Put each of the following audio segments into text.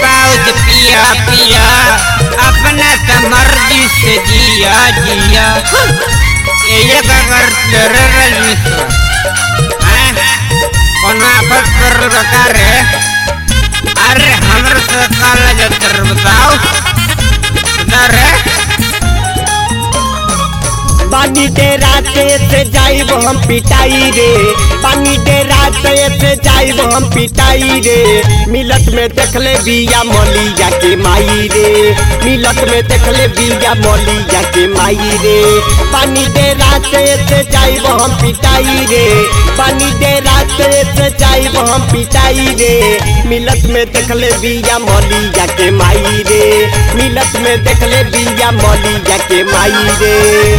pouch पिया पिया अपना तो मर्जी से जिया जिया ये अगर तेरे रजनीश्वर कोनो आफत कर बता रे अरे हमरे से काला जतर बताओ बता रे पानी दे राते से जाइब हम पिटाई रे पानी दे राते से जाइब हम पिटाई रे मिलत में देखले बिया मलिया के माई रे मिलत में देखले बिया मलिया के माई रे पानी दे राते से जाइब हम पिटाई रे पानी दे राते से जाइब हम पिटाई रे मिलत में देखले बिया मलिया के माई रे मिलत में देखले बिया मलिया के माई रे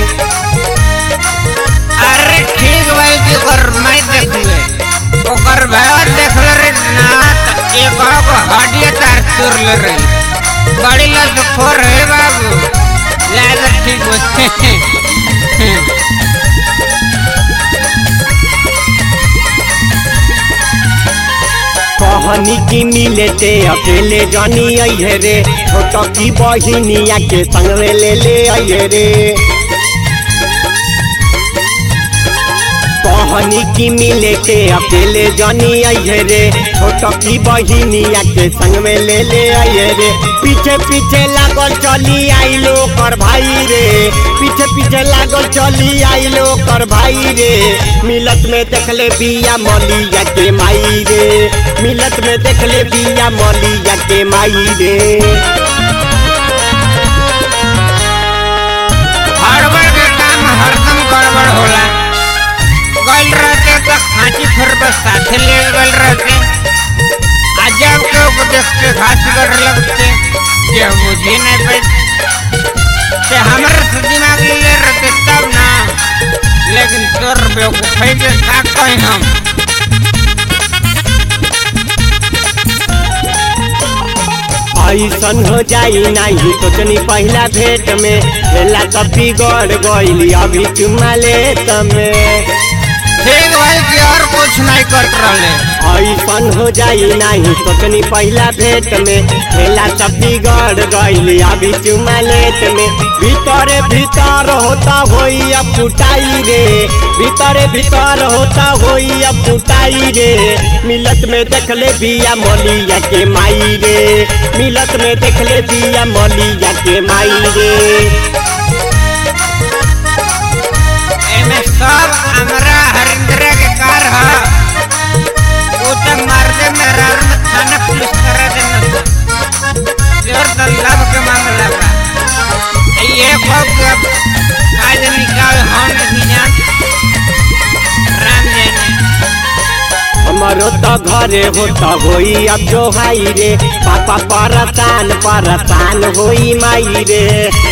अरे ठीक भाई जी और मैं देखले ओकर भाई देखले रे ना त एक को हड्डी तार तुर ले रे बड़ी लत खोर है बाबू लाग ठीक होते कहनी की मिले ते अकेले जानी अइहे रे छोट की बहिनिया के संग में ले ले अइहे रे कहनी की मिले के अकेले जानी अइहे रे छोट की बहिनिया के संग में ले ले अइहे रे पीछे पीछे लागल चली आइलो कर भाई रे पीछे पीछे लागल चली आइलो कर भाई रे मिलत में देखले बिया मलिया के माई रे मिलत में देखले बिया मलिया के माई रे हड़बड़ के काम हरदम गड़बड़ होला गल रहते तो खांची फिर बस साथे ले गल रहते अजब के उपदेश के घास कर लगते ये मुझे नहीं पे ते हमरे से दिमाग ले ले रहते तब ना लेकिन तोर बेवकूफी के का कहीं हम ऐसन हो जाई नहीं सोचनी पहला भेंट में खेला तब बिगड़ गईली अभी चुमा ले तमे ठीक भाई कि और कुछ नहीं कर रहे ऐसन हो जाई नहीं सोचनी पहला भेंट में खेला तब बिगड़ गईली अभी चुमा लेत में भीतरे भीतर होता होई अब फुटाई रे भीतरे भीतर होता होई अब फुटाई रे मिलत में देखले बिया मलिया के माई रे मिलत में देखले बिया मलिया के माई रे एमे सब हमरा हरिंद्र के कार ह वो तो मर्दे में रार में थाना पुलिस करा देना जोर तो लाभ के मामला बा ये खूब के काज निकाल हम नहीं जान राम जाने हमारो तो घरे होता होई अब जो हाई रे पापा परसान परसान होई माई रे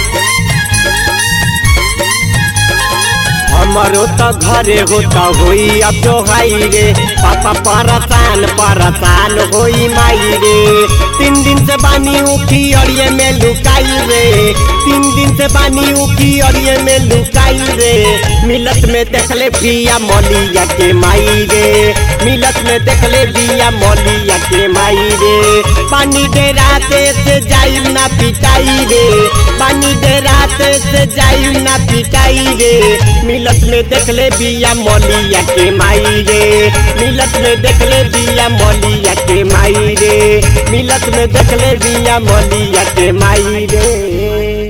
हमारो तो घरे होता होई अब जो हाई रे पापा परसान परसान होई माई रे तीन दिन से बानी उठी अड़िए में लुकाई रे तीन दिन से बानी उठी अड़िए में लुकाई रे मिलत में देखले बिया मलिया के माई रे मिलत में देखले बिया मलिया के माई रे पानी दे राते से जाई ना पिटाई रे पानी दे राते से जाई ना पिटाई रे मिलत में देखले बिया मलिया के माई रे मिलत में देखले बिया मलिया के माई रे मिलत में देखले बिया मलिया के माई रे